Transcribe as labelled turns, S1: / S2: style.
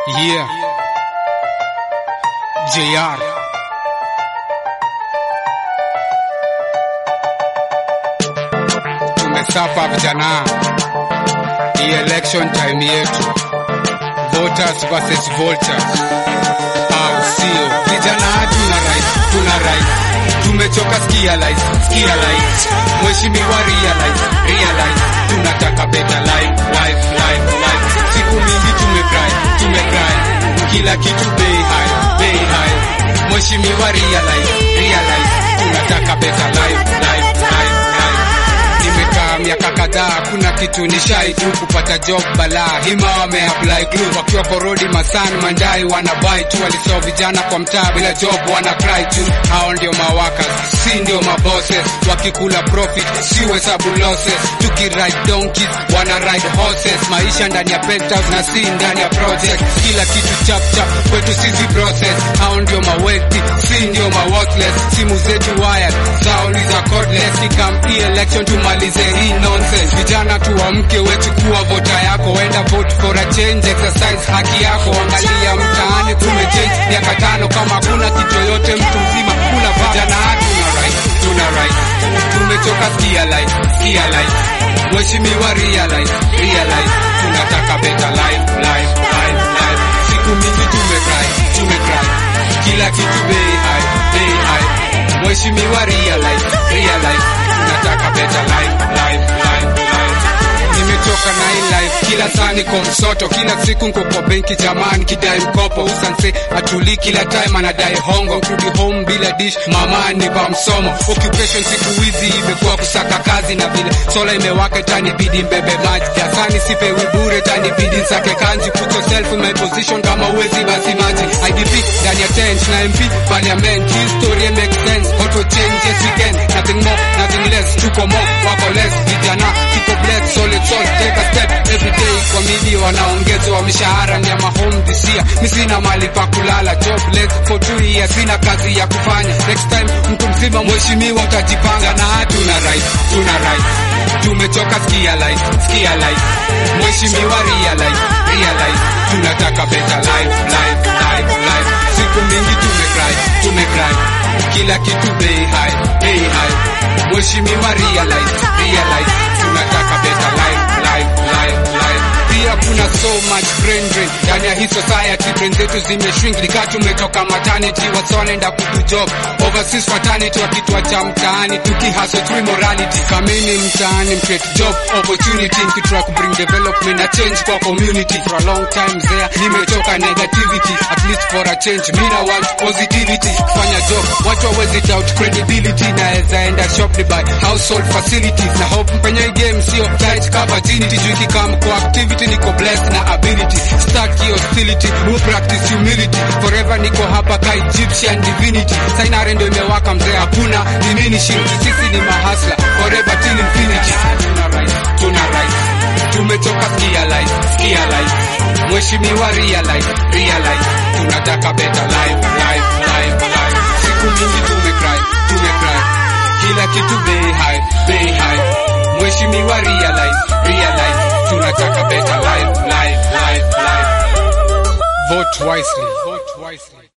S1: Yeah. JR. Tumesapa vijana, hii election time yetu, voters versus vultures, au sio? Vijana tuna right, tuna right, tumechoka skia life, skia life, mheshimiwa realize, realize, tunataka better life, life, life, life. Siku mingi tumecry, tumecry, kila kitu bei high, bei high, mheshimiwa realize, realize, tunataka better life, life, life, life. Nimekaa miaka kadhaa, kuna kitu nishai tu kupata job balaa. Hima wameapply glue wakiwa porodi masan mandai wanabai tu, walisao vijana kwa mtaa bila job wana cry tu. Hao ndio mawakas, si ndio mabosses, wakikula profit si hesabu losses. Tukiride donkeys wana ride horses, maisha ndani ya penthouse na si ndani ya project. Kila kitu chap chap kwetu sisi process. Hao ndio mawealthy, si ndio maworthless. Simu zetu wired, zao ni za cordless. Ikam hii election tumalize hii nonsense. Vijana tuamke, wechukua vota yako, enda vote for a change, exercise haki yako. Angalia mtaani kumechange miaka tano, kama kuna kitu yoyote, mtu mzima kula va. Vijana tuna right, tuna right, tumechoka skia life, skia life. Mheshimiwa realize, realize, tunataka better life, life, life, life. Siku mingi tumecry, tumecry, kila kitu bei high, bei high. Mheshimiwa realize, realize, tunataka better life, life, life, life. Nimechoka na hii life, kila saa niko msoto, kila siku nko kwa benki jamani, kidai mkopo usanse atuli, kila time anadai hongo, kurudi home bila dish, mama nipa msomo. Occupation siku hizi imekuwa kusaka kazi, na vile sola imewaka itanibidi mbebe maji, dasani sipewi bure, itanibidi nsake kanji. Put yourself in my position, kama uwezi basi maji. IDP ndani ya tent na MP parliament, history make sense, auto change yes we can, nothing more, nothing less, tuko more, wako less, vijana tuko blessed, solid soul, take a step every day. Kwa mili wanaongezwa mishahara ni ya mahome this year, mi sina mali pa kulala, jobless for two years, sina kazi ya kufanya. Next time mtu mzima mheshimiwa utajipanga, na tuna right, tuna right, tumechoka skia life, skia life, mheshimiwa realize, realize, tunataka better life, life, life, life. Siku mingi tumecry, tumecry, kila kitu bei high, bei high, mheshimiwa realize, realize, tunataka better life, life, life, life. Pia kuna so much brain drain ndani ya hii society, brain zetu zimeshrink, nikaa tumetoka maternity, wasa wanaenda kudu job overseas fraternity, wakituacha mtaani tukihustle tu immorality. Kamini mtaani mcreate job opportunity, mkitry ku bring development na change kwa community. For a long time there nimetoka negativity, at least for a change, mina want positivity. Kufanya job watu hawezi doubt credibility, naweza enda shop ni buy household facilities na hope mpenye hii game sio tight cover virginity, juu ikikam kwa activity niko blessed na ability, stack your hostility, who practice humility, forever niko hapa ka Egyptian divinity, sainare ndo imewaka mzee, hakuna diminishing, sisi ni mahasla forever till infinity. Tuna rise, tuna rise, tumetoka skia life, skia life, mheshimiwa realize, realize, tunataka better life, life, life, life. Siku mingi tumecry, tumecry, kila kitu bei high, bei high, mheshimiwa realize, realize, tunataka better life, life, life, life. Vote wisely. Vote wisely.